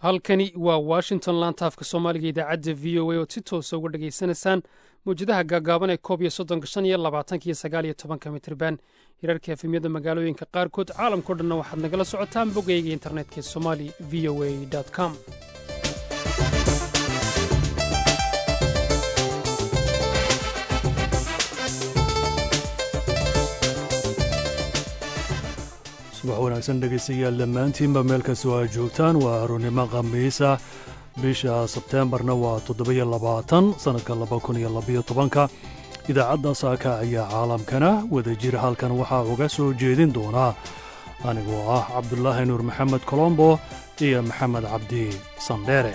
halkani waa washington laantaafka soomaaliga idaacadda v o a ood si toosa uga dhegaysanaysaan mawjadaha gaagaaban ee koob iyo soddonka shan iyo labaatanka iyo sagaal iyo tobanka mitriban hirarka efemyada magaalooyinka qaarkood caalamkao dhanna waxaad nagala socotaan boggayga internetka somali v o a com subax wanaagsan dhegaystayaal dhammaantiinba meel kastoo aad joogtaan waa aroonnimo khamiisa bisha sebteembarna waa toddobiyo labaatan sannadka laba kun iyo labayo tobanka idaacadda saaka ayaa caalamkana wada jir halkan waxaa uga soo jeedin doonaa anigoo ah cabdulaahi nuur maxamed colombo iyo maxamed cabdi sandheere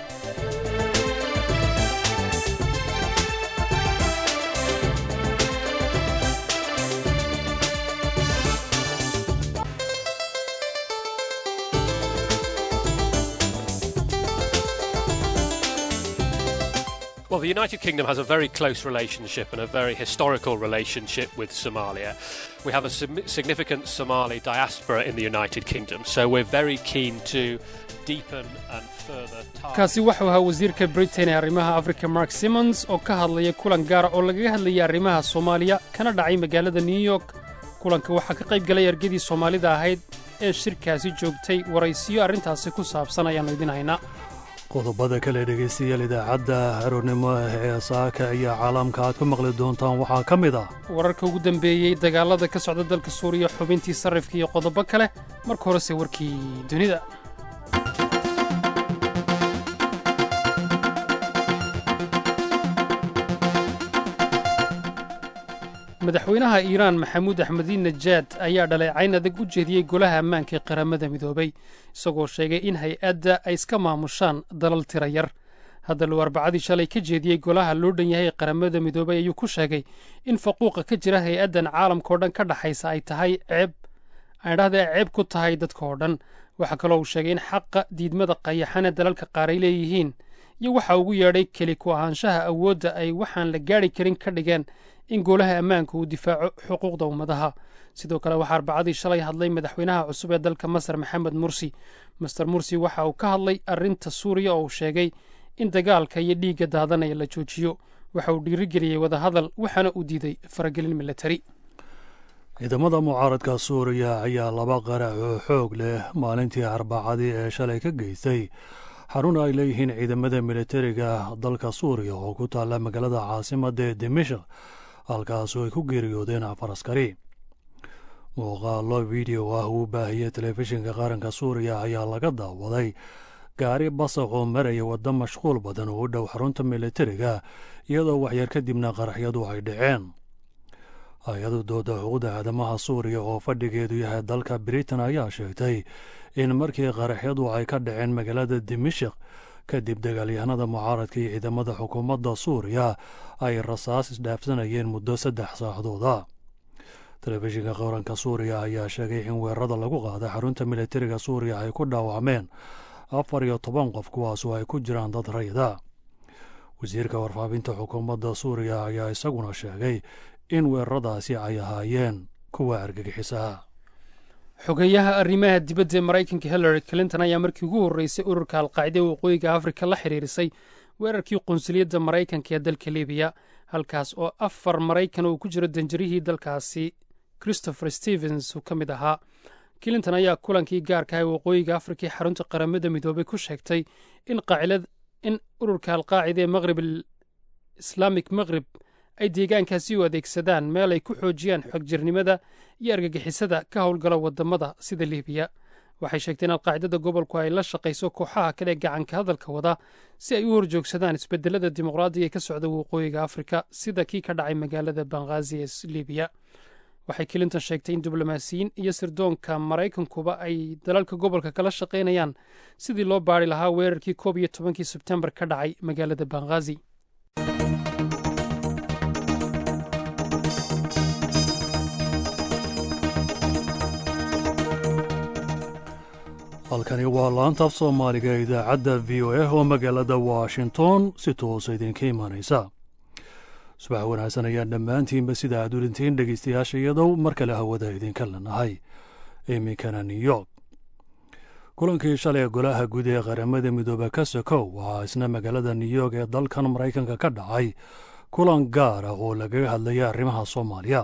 Well, the United Kingdom has a very close relationship and a very historical relationship with Somalia. We have a significant Somali diaspora in the United Kingdom, so we're very keen to deepen and further kaasi waxau ahaa wasiirka britain ee arrimaha africa mark simons oo ka hadlaya kulan gaara oo lagaga hadlayay arrimaha soomaaliya kana dhacay magaalada new york kulanka waxaa ka qayb galay ergadii soomaalida ahayd ee shirkaasi joogtay waraysiyo arrintaasi ku saabsan ayaannu idin haynaa qodobada kale dhegaystayaal idaacadda aroornimo ee saaka ayaa caalamka aad ku maqli doontaan waxaa ka mid ah wararka ugu dambeeyey dagaalada ka socda dalka suuriya xubintii sarrifka iyo qodobo kale marka horese warkii dunida madaxweynaha iiraan maxamuud axmediin najaad ayaa dhaleecayn adag u jeediyey golaha ammaanka ee qaramada midoobay isagoo sheegay in hay-adda ay iska maamushaan dalal tira yar haddaluu arbacadii shalay ka jeediyey golaha loo dhan yahay ee qaramada midoobay ayuu ku sheegay in faquuqa ka jira hay-addan caalamka oo dhan ka dhaxaysa ay tahay ceeb aydhahda ay ceeb ku tahay dadka oo dhan waxaa kaloo uu sheegay in xaqa diidmada qayaxana dalalka qaar ay leeyihiin iyo waxa ugu yeedhay keli ku ahaanshaha awoodda ay waxaan la gaadhi karin ka dhigeen in golaha ammaanka uu difaaco xuquuqda ummadaha sidoo kale waxaa arbacadii shalay hadlay madaxweynaha cusub ee dalka masar maxamed mursi master mursi waxa uu ka hadlay arrinta suuriya oo uu sheegay in dagaalka iyo dhiigga daadanaya la joojiyo waxa uu dhiirigeliyey wadahadal waxaana uu diiday faragelin militari ciidamada mucaaradka suuriya ayaa laba qarac oo xoog leh maalintii arbacadii ee shalay ka geystay xarun ay leeyihiin ciidamada militariga dalka suuriya oo ku taalla magaalada caasimadda ee dimashik halkaasoo ay ku geeriyoodeen afar askari muuqaallo video ah uu baahiyey telefishinka qaranka suuriya ayaa laga daawaday gaari basaq oo maraya waddo mashquul badan oo u dhow xarunta militariga iyadoo waxyar kadibna qaraxyadu ay dhaceen hay-adu dooda xuquuqda aadamaha suuriya oo fadhigeedu yahay dalka britain ayaa sheegtay in markii qaraxyadu ay ka dhaceen magaalada dimashik kadib dagaalyahanada mucaaradka iyo ciidamada xukuumadda suuriya ay rasaas isdhaafsanayeen muddo saddex saacadooda telefishinka qaranka suuriya ayaa sheegay in weerarada lagu qaaday xarunta militariga suuriya ay ku dhaawacmeen afar iyo toban qof kuwaasoo ay ku jiraan dad rayda wasiirka warfaafinta xukuumadda suuriya ayaa isaguna sheegay in weeraradaasi ay ahaayeen kuwa argagixisaha xogeyaha arrimaha dibadda ee maraykanka hillary clinton ayaa markii ugu horreysay ururka alqaacida waqooyiga afrika la xidhiirisay weerarkii qunsuliyadda maraykanka ee dalka libiya halkaas oo afar maraykan uu ku jiro danjarihii dalkaasi christopher stevens uu ka mid ahaa clinton ayaa kulankii gaarka ah ee waqooyiga afrika ee xarunta qaramada midoobay ku sheegtay in ururka alqaacida ee maqrib islaamic maqrib ay deegaankaasi u adeegsadaan meel ay ku xoojiyaan xogjirnimada iyo argagixisada ka howlgala wadamada sida libiya waxay sheegteen alqaacidada gobolku ay la shaqayso kooxaha kale ee gacanka hadalka wada si ay u horjoogsadaan isbedelada dimuqraadiga ee ka socda waqooyiga afrika sida kii ka dhacay magaalada banghaazi ee libiya waxay clinton sheegtay in diblomaasiyiin iyo sirdoonka maraykankuba ay dalalka gobolka kala shaqaynayaan sidii loo baari lahaa weerarkii koob iyo tobankii sebtembar ka dhacay magaalada banghaazi halkani waa laantaaf soomaaliga idaacadda v o a oo magaalada washington si toosa idinka imaanaysa subax wanaagsan ayaan dhammaantiinba sida aad ulintiin dhegaystayaasha iyadow mar kale hawada idinka lanahay iminkana new york kulankii shalay golaha guud ee qaramada midoobe ka sokow waxaa isna magaalada new york ee dalkan maraykanka ka dhacay kulan gaar ah oo lagaga hadlaya arrimaha soomaaliya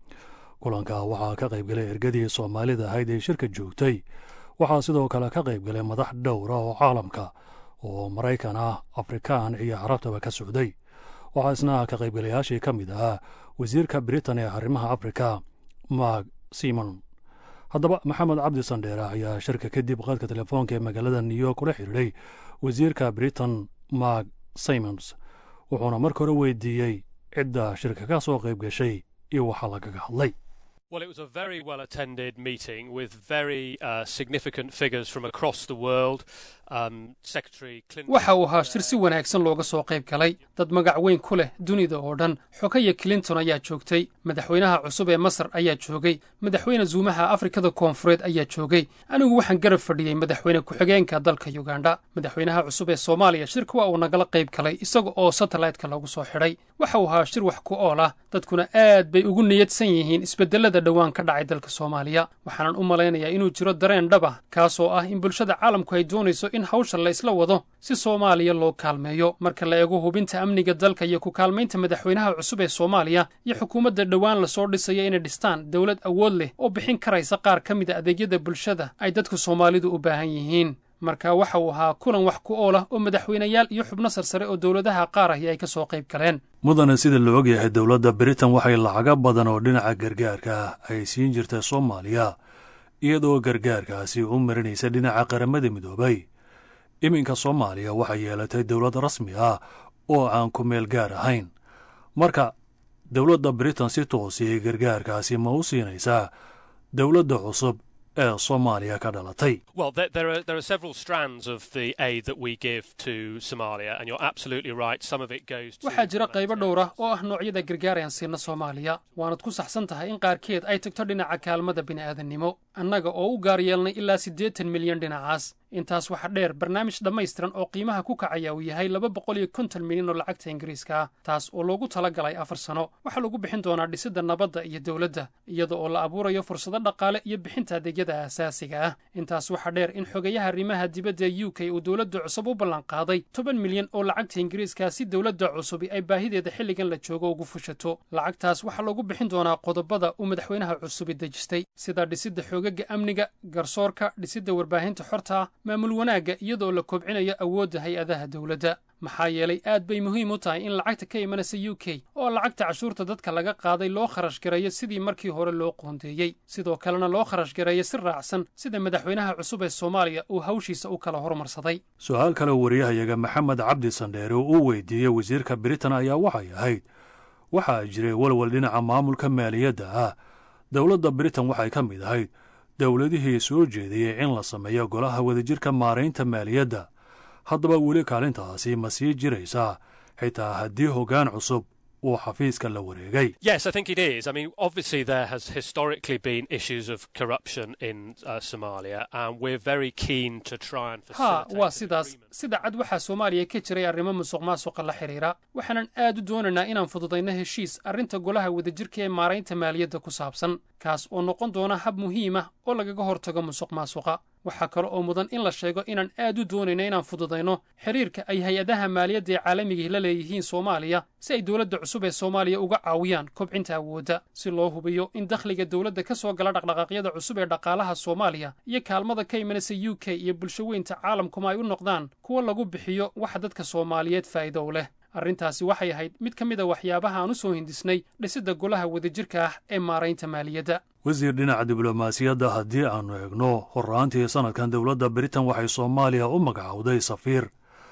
kulanka waxaa ka qaybgalay ergadii soomaalida ahayd ee shirka joogtay waxaa sidoo kale ka qaybgalay madax dhowra oo caalamka oo maraykan ah afrikaan iyo carabtaba ka socday waxaa isna ka qaybgalayaashii ka mid ahaa wasiirka britain ee arrimaha afrika mark simon haddaba maxamed cabdi sandheere ayaa shirka kadib qaadka telefoonka ee magaalada new york ula xidhiidhay wasiirka britain mark simons wuxuuna marka hore weydiiyey cidda shirka ka soo qayb gashay iyo waxaa lagaga hadlay Well, it was a very well attended meeting with very uh, significant figures from across the world. Um, Secretary Clinton. waxa uu ahaa shir si wanaagsan looga soo qayb galay dad magac weyn ku leh dunida oo dhan xogaya clinton ayaa joogtay madaxweynaha cusub ee masar ayaa joogay madaxweyne zuumaha afrikada koonfureed ayaa joogay anigu waxaan garab fadhiyey madaxweyne ku-xigeenka dalka yugandha madaxweynaha cusub ee soomaaliya shirka waa uu nagala qayb galay isaga oo satellite-ka lagu soo xidhay waxa uu ahaa shir wax ku ool ah dadkuna aad bay ugu niyadsan yihiin isbedelada dhowaan ka dhacay dalka soomaaliya waxaanan u malaynayaa inuu jiro dareen dhab ah kaasoo ah in bulshada caalamku ay doonayso in hawsha la isla wado si soomaaliya loo kaalmeeyo marka la eego hubinta amniga dalka iyo ku kaalmaynta madaxweynaha cusub ee soomaaliya iyo xukuumadda dhowaan lasoo dhisaya inay dhistaan dowlad awood leh oo bixin karaysa qaar ka mida adeegyada bulshada ay dadku soomaalidu u baahan yihiin marka waxa uu ahaa kulan wax ku ool ah oo madaxweynayaal iyo xubno sarsare oo dowladaha qaar ahi ay ka soo qayb galeen mudane sida la ogyahay dowladda britain waxay lacago badan oo dhinaca gargaarka ah ay siin jirtay soomaaliya iyadoo gargaarkaasi u marinaysa dhinaca qaramada midoobay iminka soomaaliya waxay yeelatay dowlad rasmi ah oo aan ku meel gaar ahayn marka dowladda britain si toosiyay gargaarkaasi ma u siinaysaa dowladda cusub ee soomaaliya ka dhalatay Well, there, there, are, there are several strands of the aid that we give to Somalia, and you're absolutely right. Some of it goes to. waxaa jira qaybo dhowr ah oo ah noocyada gargaar aan siina soomaaliya waanad ku saxsan tahay in qaarkeed ay tagto dhinaca kaalmada bini'aadannimo annaga oo u gaar yeelnay ilaa siddeetan milyan dhinacaas intaas waxaa dheer barnaamij dhammaystiran oo qiimaha ku kacaya uu yahay laba boqol iyo konton milyan oo lacagta ingiriiska ah taas oo loogu tala galay afar sano waxaa lagu bixin doonaa dhisidda nabadda iyo dowladda iyada oo la abuurayo fursado dhaqaale iyo bixinta adeegyada aasaasiga ah intaas waxaa dheer in xogayaha arrimaha dibadda ee u k uu dowladda cusub u ballanqaaday toban milyan oo lacagta ingiriiska si dowladda cusubi ay baahideeda xilligan la joogo ugu fushato lacagtaas waxaa lagu bixin doonaa qodobada uu madaxweynaha cusubi dejistay sida dhisidda xoogaga amniga garsoorka dhisidda warbaahinta xorta ah maamul wanaagga iyadoo la kobcinayo awoodda hay-adaha dowladda maxaa yeelay aad bay muhiim u tahay in lacagta ka imanaysa u k oo lacagta cashuurta dadka laga qaaday loo kharash gareeyo sidii markii hore loo qoondeeyey sidoo kalena loo kharash gareeyo si raacsan sida madaxweynaha cusub ee soomaaliya uu hawshiisa u kala hormarsaday su-aal kale wariyahayaga maxamed cabdi sandheere oo uu weydiiyey wasiirka britain ayaa waxay ahayd waxaa jiray walwal dhinaca maamulka maaliyadda ah dowladda britain waxay ka mid ahayd dowladihii soo jeedayey in la sameeyo golaha wadajirka maaraynta maaliyadda haddaba weli kaalintaasi ma sii jiraysaa xitaa haddii hoggaan cusub uu xafiiska la wareegay Yes, I think it is. I mean, obviously, there has historically been issues of corruption in uh, Somalia, and we're very keen to try and haa facilitate. waa an sidaas agreement. sida cad waxaa soomaaliya ka jiray arrimo musuq maasuqa la xidhiira waxaanan aad u doonaynaa inaan fududayno heshiis arrinta golaha wadajirka ee maaraynta maaliyadda ku saabsan kaas oo noqon doona hab muhiim ah oo lagaga hortago musuq maasuqa waxaa kale oo mudan in la sheego inaan aad u doonayno inaan fududayno xiriirka ay hay-adaha maaliyadda ee caalamiga la leeyihiin soomaaliya si ay dowladda cusub ee soomaaliya uga caawiyaan kobcinta awoodda si loo hubiyo in dakhliga dowladda ka soo gala dhaqdhaqaaqyada cusub ee dhaqaalaha soomaaliya iyo kaalmada ka imanaysa u k iyo bulsho weynta caalamkuma ay u noqdaan kuwa lagu bixiyo waxa dadka soomaaliyeed faa'iido u leh arrintaasi waxay ahayd mid ka mid a waxyaabaha aan u soo hindisnay dhisidda golaha wadajirka ah ee maaraynta maaliyadda wasiir dhinaca diblomaasiyadda haddii aannu eegno horraantii sannadkan dowladda britain waxay soomaaliya u magacowday safiir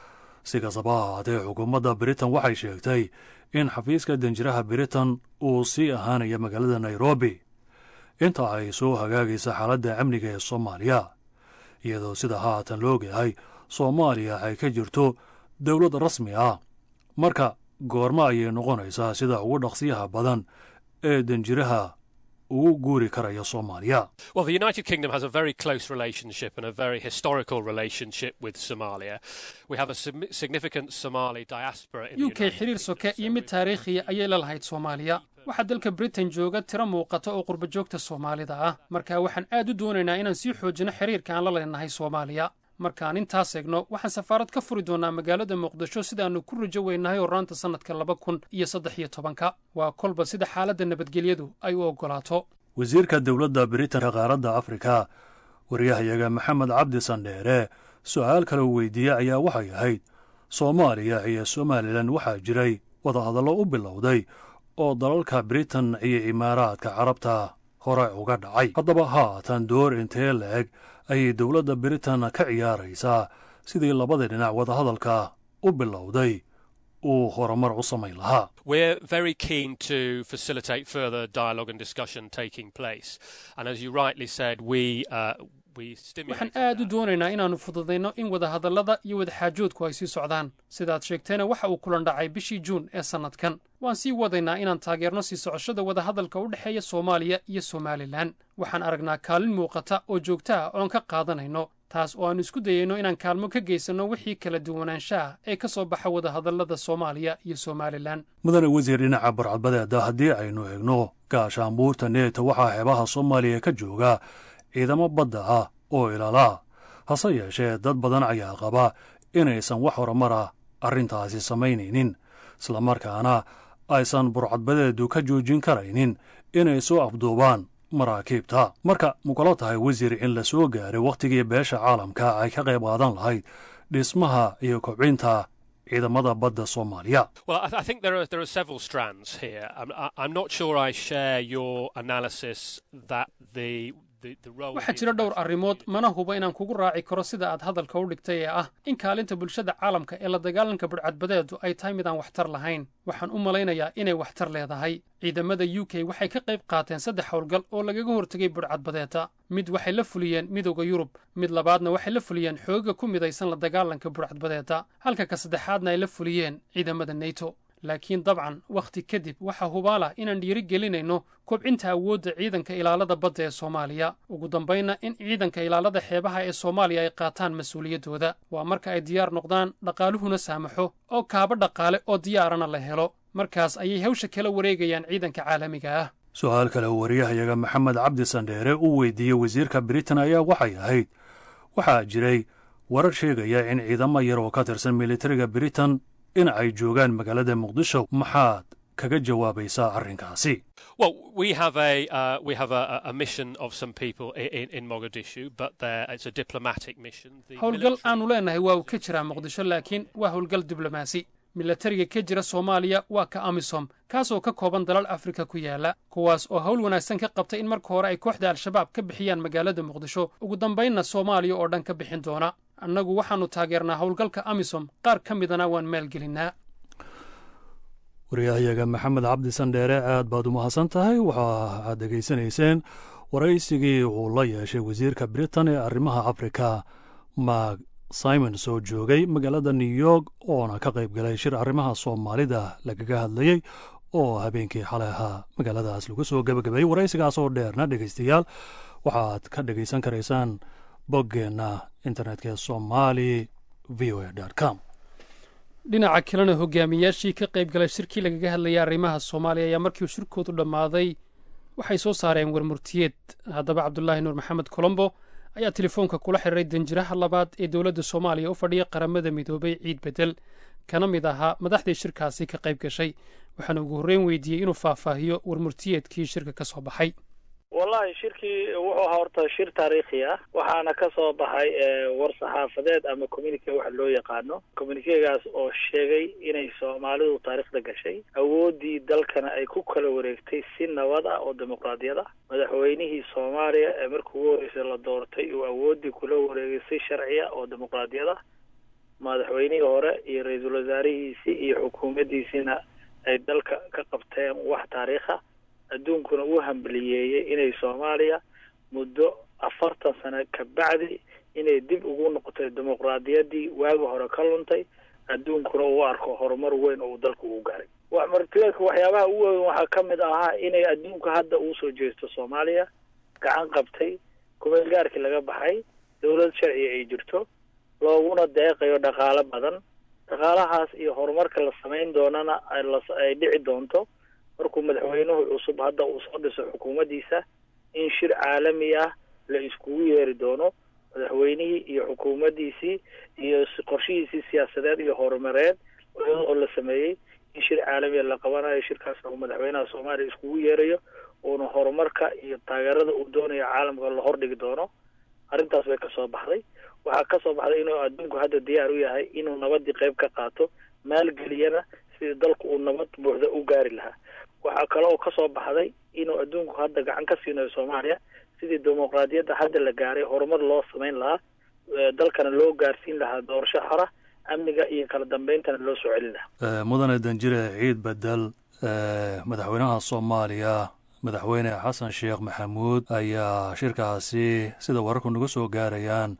si kastaba ha ahaatee xukuumadda britain waxay sheegtay in xafiiska danjiraha britain uu sii ahaanaya magaalada nairobi inta ay soo hagaagaysa xaaladda amniga ee soomaaliya iyadoo sida haatan la ogyahay soomaaliya ay ka jirto dowlad rasmi ah marka goormo ayay noqonaysaa sida ugu dhaqsiyaha badan ee danjiraha ugu guuri karaya soomaaliya Well, the United Kingdom has a very close relationship and a very historical relationship with Somalia. We have a sim- significant Somali diaspora in the u k United xiriir Kingdom, soke so iyo mid we've- taariikhiya ayay la lahayd soomaaliya waxaa dalka britain jooga tiro muuqata oo qurbajoogta soomaalida ah marka waxaan aad u doonaynaa inaan sii xoojino xiriirka aan la leenahay soomaaliya markaan intaas eegno waxaan safaarad ka furi doonaa magaalada muqdisho sidaannu ku rajo weynahay horraanta sannadka laba kun iyo saddex iyo tobanka waa kolba sida xaaladda nabadgelyadu ay u oggolaato wasiirka dowladda britanka qaaradda afrika waryahayaga maxamed cabdi sandheere su'aal kaloo weydiiyey ayaa waxay ahayd soomaaliya iyo somalilan waxaa jiray wadahadallo u bilowday oo dalalka britain iyo imaaraadka carabta hore uga dhacay haddaba haatan door intee la-eg ayay dowladda britain ka ciyaaraysaa sidii labada dhinac wadahadalka u bilowday uu horumar u samayn lahaa We're very keen to facilitate further dialogue and discussion taking place. And as you rightly said, we, uh, we waxaan stimulate. aad u doonaynaa inaannu fududayno in wadahadallada iyo wadaxaajoodku ay sii socdaan sidaad sheegteena waxa uu kulan dhacay bishii juun ee sannadkan waan sii wadaynaa inaan taageerno sii socoshada wadahadalka u dhexeeya soomaaliya iyo somalilan waxaan aragnaa kaalin muuqata oo joogto ah oon ka qaadanayno taas oo aannu isku dayayno inaan kaalmo ka geysanno wixii kala duwanaanshaha ee ka soo baxa wadahadallada soomaaliya iyo somalilan mudane wasiir dhinaca barcadbadeeda haddii aynu eegno gaashaanbuurta neeta waxaa xeebaha soomaaliya ka jooga ciidamo badda ah oo ilaalaa hase yeeshee dad badan ayaa qaba inaysan wax horumar ah arrintaasi samaynaynin islamarkaana aysan burcadbadeedu ka joojin karaynin inay soo afduubaan maraakiibta marka mukalo tahay wasiir in la soo gaaray wakhtigii beesha caalamka ay ka qayb qaadan lahayd dhismaha iyo kobcinta ciidamada badda soomaaliya Well, I, I think there are, there are several strands here. I'm, I, I'm not sure I share your analysis that the. The, the role waxaa jira dhowr arrimood mana huba inaan kugu raaci karo sida aad hadalka u dhigtay ee ah in kaalinta bulshada caalamka ee la dagaalanka budhcadbadeedu ay tahay midaan waxtar lahayn waxaan u malaynayaa inay waxtar leedahay ciidamada u k waxay ka qayb qaateen saddex howlgal oo lagaga hortegay budhcadbadeeta mid waxay la fuliyeen midowda yurub mid labaadna waxay la fuliyeen xooga ku midaysan la dagaalanka budhcadbadeeta halka ka saddexaadna ay la fuliyeen ciidamada neto laakiin dabcan wakhti kadib waxaa hubaala inaan dhiiri gelinayno kobcinta awoodda ciidanka ilaalada badda ee soomaaliya ugu dambaynna in ciidanka ilaalada xeebaha ee soomaaliya ay qaataan mas-uuliyaddooda waa marka ay diyaar noqdaan dhaqaaluhuna saamaxo oo kaaba dhaqaale oo diyaarana la helo markaas ayay hawsha kala wareegayaan ciidanka caalamiga ah su-aal kale wariyahayaga maxamed cabdi sandheere uu weydiiyey wasiirka britain ayaa waxay ahayd waxaa jiray warar sheegaya in ciidamo yar oo ka tirsan militariga britain in ay joogaan magaalada muqdisho maxaad kaga jawaabaysaa arrinkaasi Well, we have a uh, we have a, a- a mission of some people in, in, in Mogadishu, but there it's a diplomatic mission. The howlgal military- aanu leenahay waa uu ka jiraa muqdisho laakiin waa howlgal diblomaasi milatariga ka jira soomaaliya waa ka amisom kaasoo ka kooban dalal afrika ku yaala kuwaas oo hawl wanaagsan ka qabta in marka hore ay kooxda al-shabaab ka bixiyaan magaalada muqdisho ugu dambaynna soomaaliya oo dhan ka bixin doona annagu waxaannu taageernaa howlgalka amisom qaar ka midana waan maalgelinnaa waryahayaga maxamed cabdi sandheere aad baad u mahadsan tahay waxa aad dhegaysanayseen waraysigii uu la yeeshay wasiirka britain ee arrimaha afrika mark simons oo joogay magaalada new york oona ka qayb galay shir arrimaha soomaalida lagaga hadlayey oo habeenkii xalay ahaa magaaladaas lagu soo gebagabeeyey waraysigaas oo dheerna dhegaystayaal waxaad ka dhegaysan karaysaan boggeenna internetka ee somali v o a com dhinaca kalena hogaamiyaashii ka qayb galay shirkii lagaga hadlayay arrimaha soomaaliya ayaa markii uu shirkoodu dhammaaday waxay soo saareen warmurtiyeed haddaba cabdulaahi nuur maxamed colombo ayaa telefoonka kula xiriiray danjiraha labaad ee dowladda soomaaliya u fadhiya qaramada midoobay ciid bedel kana mid ahaa madaxdii shirkaasi ka qayb gashay waxaana ugu horreyn weydiiyey inuu faahfaahiyo warmurtiyeedkii shirka ka soo baxay wallahi shirkii wuxuu ahaa horta shir taariikhi ah waxaana ka soo baxay war saxaafadeed ama communique waxa loo yaqaano communiquegaas oo sheegay inay soomaalidu taariikhda gashay awooddii dalkana ay ku kala wareegtay si nabad ah oo dimuqraadiyad ah madaxweynihii soomaaliya ee markii ugu horreysay la doortay uu awooddii kula wareegay si sharciya oo dimuqraadiyad ah madaxweynihii hore iyo ra-iisul wasaarihiisii iyo xukuumaddiisiina ay dalka ka qabteen wax taariikha adduunkuna uu hambaliyeeyey inay soomaaliya muddo afartan sano ka bacdi inay dib ugu noqotay dimuqraadiyaddii waagi hore ka luntay adduunkuna uu arko horumar weyn oo uu dalku uu gaaray martileedka waxyaabaha ugu weyn waxaa ka mid ahaa inay adduunka hadda uu soo jeesto soomaaliya gacan qabtay kumeel gaarkii laga baxay dowlad sharciga ay jirto looguna deeqayo dhaqaalo badan dhaqaalahaas iyo horumarka la samayn doonana ay dhici doonto markuu madaxweynuhu cusub hadda uu soo dhiso xukuumaddiisa in shir caalami ah la iskugu yeeri doono madaxweynihii iyo xukuumaddiisii iyo qorshihiisii siyaasadeed iyo horumareed oo la sameeyey in shir caalamiya la qabanayo shirkaasna uu madaxweynaha soomaaliya iskugu yeerayo uuna horumarka iyo taageerada uu doonayo caalamka la hordhigi doono arrintaas bay kasoo baxday waxaa kasoo baxday inuu adduunku hadda diyaar u yahay inuu nabadii qayb ka qaato maalgeliyana sidii dalku uu nabad buuxda u gaari lahaa waxaa kale oo kasoo baxday inuu adduunku hadda gacan ka siinayo soomaaliya sidii dimuqraadiyadda hadda la gaaray horumar loo samayn lahaa dalkana loo gaarsiin lahaa doorasho xora amniga iyo kala dambeyntana loo soo celin lahaa mudane danjire ciid bedel madaxweynaha soomaaliya madaxweyne xasan sheekh maxamuud ayaa shirkaasi sida wararku nagu soo gaarayaan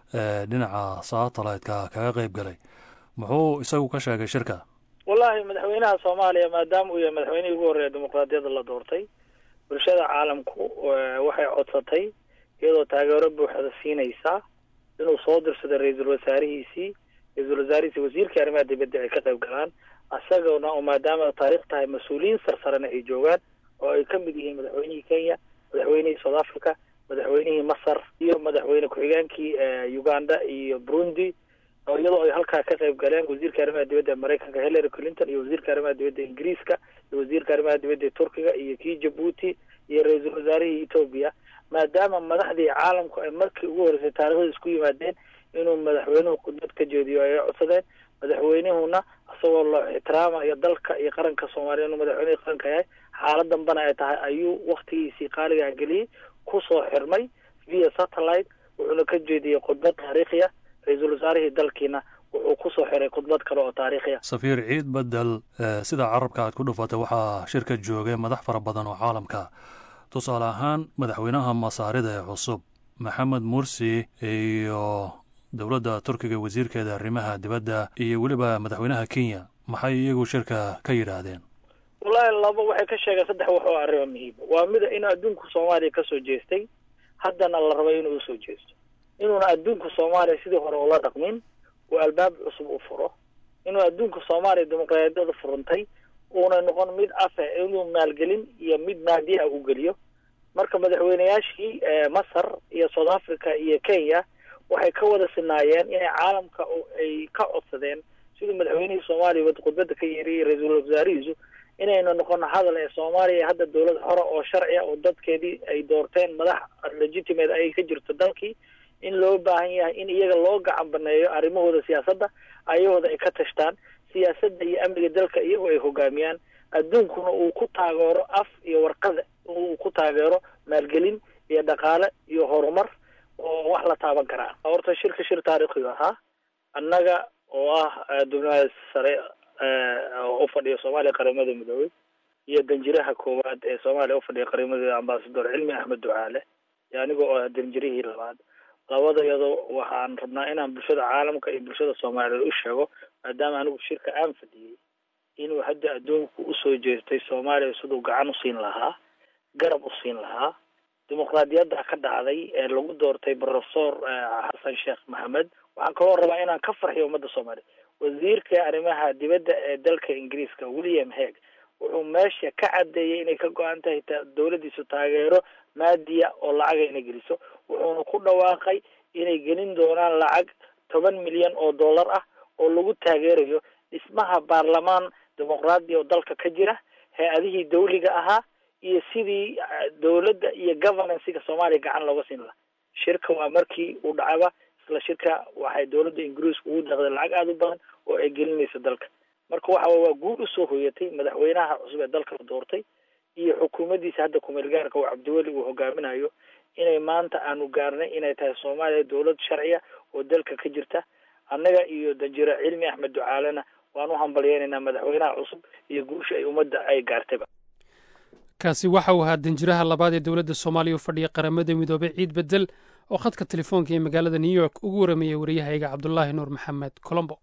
dhinaca satellite-ka kaga qeyb galay muxuu isagu ka sheegay shirka wallahi madaxweynaha soomaaliya maadaama uu yahay madaxweynihii ugu horreeya dimuqraadiyadda la doortay bulshada caalamku waxay codsatay iyadoo taageero buuxda siinaysa inuu soo dirsado ra-iisul wasaarihiisii ra-iisul wasaarihiisii wasiirkii arrimaha dibadda ay ka qayb galaan isagana oo maadaama taariikh tahay mas-uuliyiin sarsarena ay joogaan oo ay ka mid yihiin madaxweynihii kenya madaxweynihii south africa madaxweynihii masar iyo madaxweyne ku-xigeenkii uganda iyo burundi iyadoo ay halkaa ka qayb galeen wasiirka arrimaha dibadda maraykanka hillary clinton iyo wasiirka arrimaha dibadda ingiriiska iyo wasiirka arrimaha dibadda turkiga iyo kii jabuuti iyo ra-iisul wasaarihii etoobiya maadaama madaxdii caalamku ay markii ugu horreysay taarikhda isku yimaadeen inuu madaxweynuhu khudbad ka jeediyo ay codsadeen madaxweynihuna isagoo loo ixtiraamayo dalka iyo qaranka soomaaliya inuu madaxweynihii qaranka yahay xaalad dambana ay tahay ayuu waktigiisii qaaligaa geliyey kusoo xirmay via satellite wuxuuna ka jeediyey khudbad taariikhiya ra-iisul wasaarihii dalkiina wuxuu kusoo xiray khudbad kale oo taariikhiya safiir ciid bedel sida carabka aad ku dhufatay waxaa shirka joogay madax fara badan oo caalamka tusaale ahaan madaxweynaha masaarida ee cusub maxamed mursi iyo dowladda turkiga wasiirkeeda arrimaha dibadda iyo weliba madaxweynaha kenya maxay iyagu shirka ka yidhaahdeen wallahi laba waxay ka sheegeen saddex wax oo arrimo muhiima waa mida inuu adduunku soomaaliya kasoo jeestay haddana la rabo inuu usoo jeesto inuuna adduunka soomaaliya sidii hore ula dhaqmin uu albaab cusub u furo inuu adduunka soomaaliya dimuqraadiyada furantay uuna noqon mid afe inuu maalgelin iyo mid maadiya u geliyo marka madaxweyneyaashii masar iyo south africa iyo kenya waxay ka wada sinaayeen inay caalamka ay ka codsadeen siduu madaxweynihii soomaaliya khudbadda ka yeeriyay ra-iisul wasaarihiisu inaynu noqono hadal ee soomaaliya hadda dowlad xora oo sharciya oo dadkeedii ay doorteen madax legitimate ay ka jirto dalkii in loo baahan yahay in iyaga loo gacan baneeyo arrimahooda siyaasadda ayahooda ay ka tashtaan siyaasadda iyo amniga dalka iyagoo ay hogaamiyaan adduunkuna uu ku taageero af iyo warqada uu ku taageero maalgelin iyo dhaqaale iyo horumar oo wax la taaban karaa horta shirka shir taariikhiga ahaa annaga oo ah dubnaha sare u fadhiya soomaaliya qaramada midoobey iyo danjiraha koowaad ee soomaaliya ufadhiya qaramada ambasador cilmi axmed ducaale iyo aniga oo ah danjirihii labaad labadayado waxaan rabnaa inaan bulshada caalamka iyo bulshada soomaaliyeed u sheego maadaama anigu shirka aan fadhiyey inuu hadda adduunku usoo jeestay soomaaliya siduu gacan usiin lahaa garab u siin lahaa dimuqraadiyadda ka dhacday ee lagu doortay professor xasan sheekh maxamed waxaan kaloo rabaa inaan ka farxiyo ummadda soomaaliya wasiirka arrimaha dibadda ee dalka ingiriiska william heg wuxuu meesha ka cadeeyey inay ka go-an tahay dowladdiisu taageero maadiya oo lacaga inay geliso wuxuuna ku dhawaaqay inay gelin doonaan lacag toban milyan oo dollar ah oo lagu taageerayo dhismaha baarlamaan dimuqraadiya oo dalka ka jira hay-adihii dawliga ahaa iyo sidii dowladda iyo governancega soomaaliya gacan looga siin lahaa shirka waa markii uu dhacaba isla shirka waxay dowladda ingiriisku ugu deeqday lacag aada u badan oo ay gelinayso dalka marka waxa waa guul usoo hoyatay madaxweynaha cusub ee dalka la doortay iyo xukuumaddiisa hadda kumeel gaarka oo cabdiweli uu hogaaminayo inay maanta aanu gaarnay inay tahay soomaaliya dowlad sharciya oo dalka ka jirta annaga iyo danjiro cilmi axmed ducaalena waan u hambalyeynaynaa madaxweynaha cusub iyo guusha ay ummadda ay gaartayba kaasi waxa uu ahaa danjiraha labaad ee dowladda soomaaliya u fadhiya qaramada midoobey ciid bedel oo khadka telefoonka ee magaalada new york ugu waramayay wariyahayga cabdulaahi nuur maxamed colombo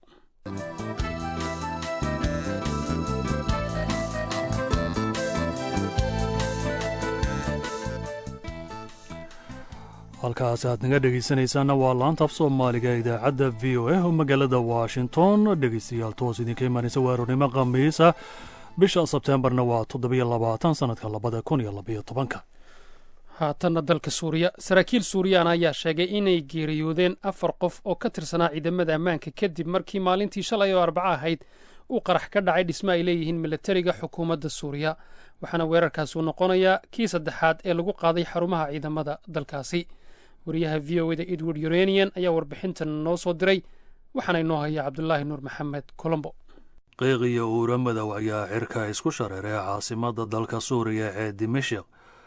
halkaas aad naga dhegaysanaysaana waa laanta af soomaaliga idaacadda v o a oo magaalada washington dhegaystayaal toos idinka imaanaysa waaronimo khamiisa bisha sebteembarna waa toddobiyo labaatan sannadka labada kun iyo labayo tobanka haatanna dalka suuriya saraakiil suuriyaan ayaa sheegay inay geeriyoodeen afar qof oo ka tirsanaa ciidamada ammaanka kadib markii maalintii shalay oo arbaco ahayd uu qarax ka dhacay dhismo ay leeyihiin milatariga xukuumadda suuriya waxaana weerarkaasi uu noqonayaa kii saddexaad ee lagu qaaday xarumaha ciidamada dalkaasi wariyaha v o eda edward uranian ayaa warbixintan noo soo diray waxaana inoo haya cabdulaahi nuur maxamed colombo qiiq iyo uura madow ayaa cirka isku shareeray caasimadda dalka suuriya ee dimashik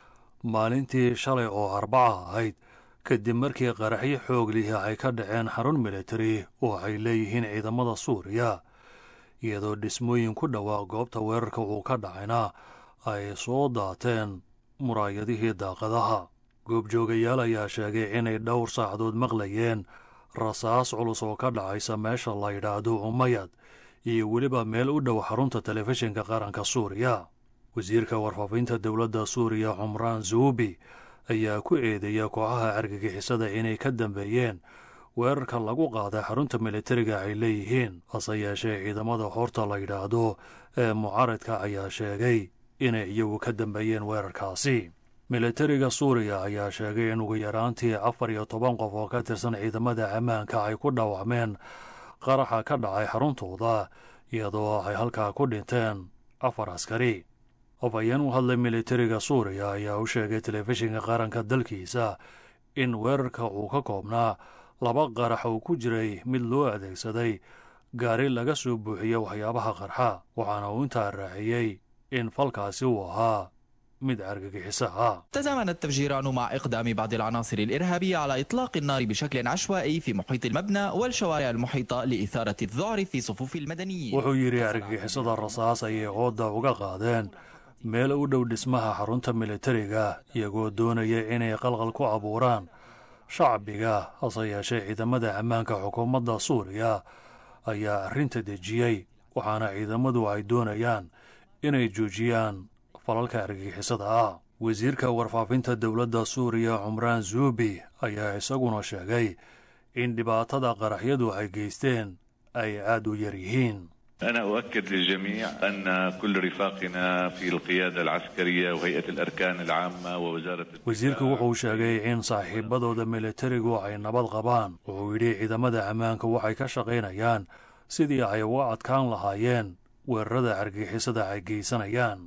maalintii shalay oo arbaca ahayd kadib markii qaraxyo xoog lihi ay ka dhaceen xarun militari oo ay leeyihiin ciidamada suuriya iyadoo dhismooyin ku dhowaa goobta weerarka uu ka dhacayna ay soo daateen muraayadihii daaqadaha goobjoogayaal ayaa sheegay inay dhowr saacadood maqlayeen rasaas culus oo ka dhacaysa meesha la yidhaahdo umayad iyo weliba meel u dhow xarunta telefishinka qaranka suuriya wasiirka warfaafinta dowladda suuriya cumraan zuubi ayaa ku eedeeya kooxaha argagixisada inay ka dambeeyeen weerarka lagu qaaday xarunta militariga ay leeyihiin hase yeeshee ciidamada horta la yidhaahdo ee mucaaradka ayaa sheegay inay iyagu ka dambeeyeen weerarkaasi militariga suuriya ayaa sheegay in ugu yaraantii afar iyo toban qof oo ka tirsan ciidamada ammaanka ay ku dhaawacmeen qaraxa ka dhacay xaruntooda iyadoo ay halkaa ku dhinteen afar askari afhayeen u hadlay militariga suuriya ayaa u sheegay telefishinka qaranka dalkiisa in weerarka uu ka koobnaa laba qarax uu ku jiray mid loo adeegsaday gaari laga soo buuxiyey waxyaabaha qarxa waxaana uu intaa raaciyey in falkaasi uu ahaa mid argagixiso ah تزامنت التفجيرات مع إقدام بعض العناصر الإرهابية على إطلاق النار بشكل عشوائي في محيط المبنى والشوارع المحيطة لإثارة الذعر في صفوف المدنيين wuxuu yidhi argagixisada rasaas ayay qooda uga qaadeen meel u dhow dhismaha xarunta militariga iyagoo doonaya inay qalqal ku abuuraan shacbiga hase yeeshee ciidamada ammaanka xukuumadda suuriya ayaa arrinta dejiyey waxaana ciidamadu ay doonayaan inay joojiyaan falalka argagixisada ah wasiirka warfaafinta dowladda suuriya cumraan zuubi ayaa isaguna sheegay in dhibaatada qaraxyadu ay geysteen ay aad u yar yihiin أنا أؤكد للجميع أن كل رفاقنا في القيادة العسكرية وهيئة الأركان العامة ووزارة wasiirku wuxuu sheegay in saaxiibadooda militarigu ay nabad qabaan wuxuu yidhi ciidamada ammaanka waxay ka shaqaynayaan sidii ay uga adkaan lahaayeen weerarada argixisada ay geysanayaan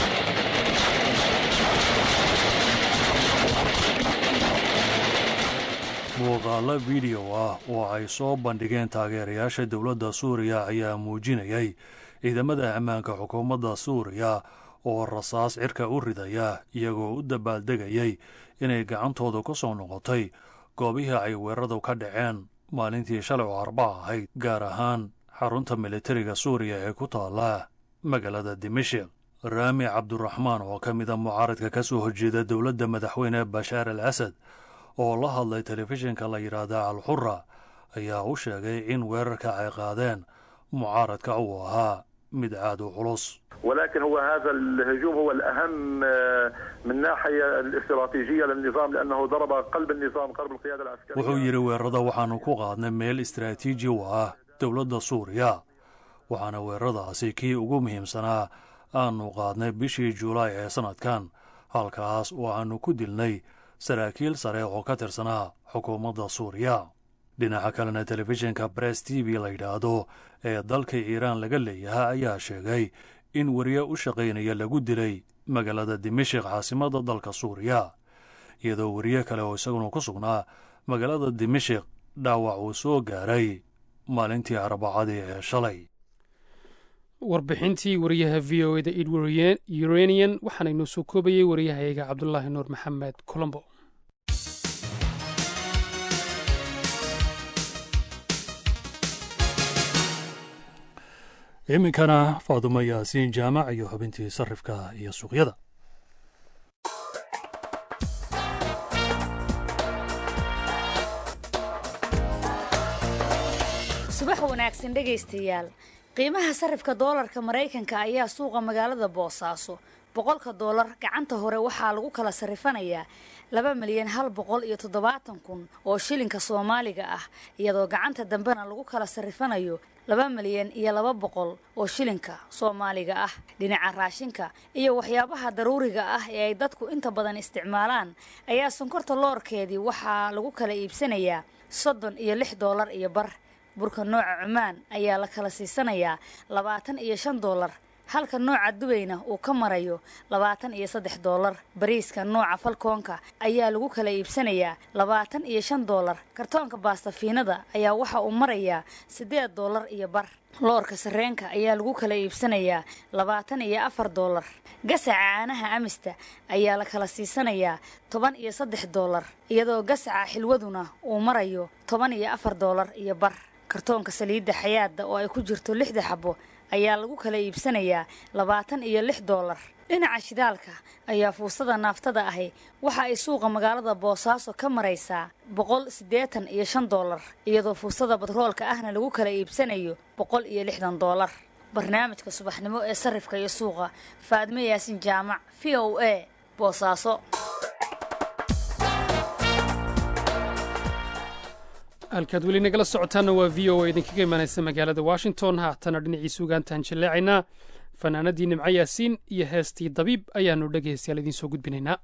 muuqaalo fideyo ah oo ay soo bandhigeen taageerayaasha dowladda suuriya ayaa muujinayay ciidamada ammaanka xukuumadda suuriya oo rasaas cirka u ridaya iyagoo u dabaaldegayay inay gacantooda ku soo noqotay goobihii ay weeraradu ka dhaceen maalintii shalay oo arbaca ahayd gaar ahaan xarunta militariga suuriya ee ku taala magaalada dimashik raami cabduraxmaan oo ka mida mucaaradka ka soo horjeeda dowladda madaxweyne bashaar al asad oo la hadlay telefishinka la yidhaahda alxura ayaa u sheegay in weerarka ay qaadeen mucaaradka uu ahaa mid aad u culus ولكن هو هذا الهجوم هو الأهم من ناحية الاستراتيجية للنظام لأنه ضرب قلب النظام قلب القيادة العسكرية wuxuu yidhi weerarada waxaannu ku qaadnay meel istaraatiiji u ah dowladda suuriya waxaana weeraradaasi kii ugu muhiimsanaa aanu qaadnay bishii juulaay ee sannadkan halkaas oo aannu ku dilnay saraakiil sare oo ka tirsanaa xukuumadda suuriya dhinaca kalena telefishinka bress t v la yidhaahdo ee dalka iiraan laga leeyahay ayaa sheegay in weriye u shaqaynaya lagu dilay magaalada dimashik caasimadda dalka suuriya iyadoo weriye kale oo isaguna ku sugnaa magaalada dimashik dhaawac uu soo gaaray maalintii arbacadii ee shalay warbixintii wariyaha v o eda edward uranian waxaana inoo soo koobayey wariyahayaga cabdulaahi nuur maxamed colombo iminkana faadumo yaasiin jaamac iyo xubintii sarifka iyo suuqyada subax wanaagsan dhegaystayaal qiimaha sarifka doolarka maraykanka ayaa suuqa magaalada boosaaso boqolka doolar gacanta hore waxaa lagu kala sarifanayaa laba milyan hal boqol iyo toddobaatan kun oo shilinka soomaaliga ah iyadoo gacanta dambena lagu kala sarrifanayo laba milyan iyo laba boqol oo shilinka soomaaliga ah dhinaca raashinka iyo waxyaabaha daruuriga ah ee ay dadku inta badan isticmaalaan ayaa sonkorta loorkeedii waxaa lagu kala iibsanayaa soddon iyo lix doolar iyo bar burka nooca cumaan ayaa la kala siisanayaa labaatan iyo shan doolar halka nooca dubayna uu ka marayo labaatan iyo saddex doolar bariiska nooca falkoonka ayaa lagu kala iibsanayaa labaatan iyo shan doolar kartoonka baastafiinada ayaa waxa uu marayaa siddeed doolar iyo bar loorka sarreenka ayaa lagu kala iibsanayaa labaatan iyo afar doolar gasaca caanaha amista ayaa la kala siisanayaa toban iyo saddex doolar iyadoo gasaca xilwaduna uu marayo toban iyo afar doolar iyo bar kartoonka saliidda xayaadda oo ay ku jirto lixda xabo ayaa lagu kala iibsanayaa labaatan iyo lix doolar dhinaca shidaalka ayaa fuustada naaftada ahi waxa ay suuqa magaalada boosaaso ka maraysaa boqol siddeetan iyo shan doolar iyadoo fuustada batroolka ahna lagu kala iibsanayo boqol iyo lixdan doolar barnaamijka subaxnimo ee sarrifka iyo suuqa faadme yaasin jaamac v o a boosaaso halkaad weli nagala socotaanna waa v o a idinkaga imaanaysa magaalada washington haatana dhinaciisa ugaantaan jilleecaynaa fanaanadii nimco yaasiin iyo heestii dabiib ayaannu dhegaystayaal idiin soo gudbinaynaa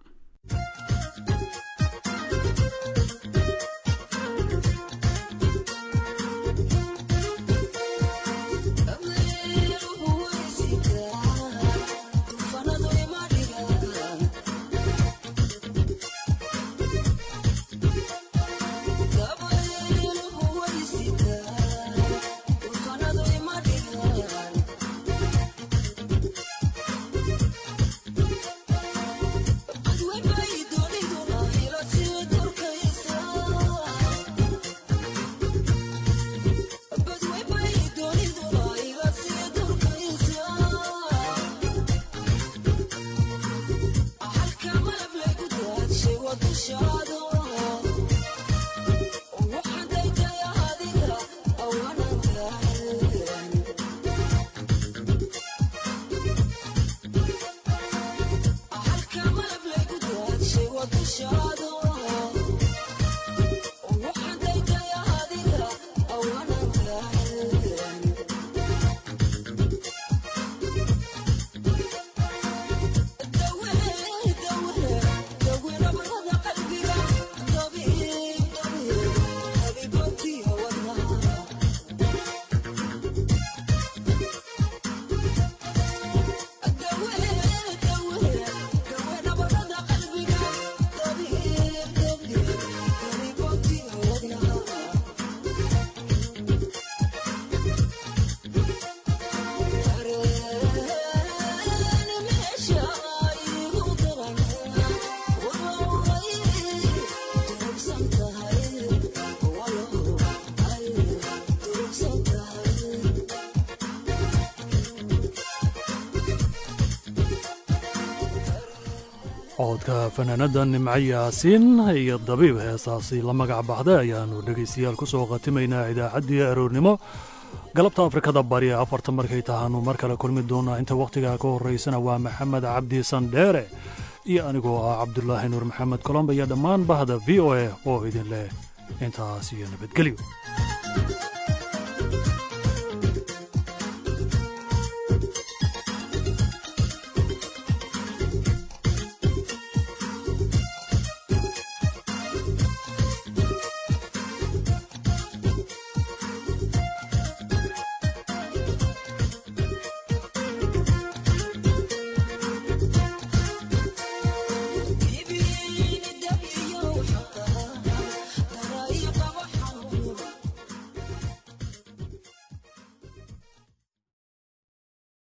codka fanaanada nimco yaasiin iyo dabiib heesaasi la magac baxday ayaannu dhegaystayaal ku soo khatimaynaa idaacaddii aroornimo galabta afrikada bari afarta markay tahaanu mar kale kulmi doonaa inta wakhtigaa ka horraysana waa maxamed cabdi sandheere iyo anigoo ah cabdulaahi nuur maxamed colomba iyo dhammaan bahda v o a oo idin leh intaas iyo nabadgelyo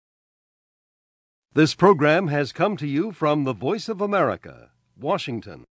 This program has come to you from the Voice of America, Washington.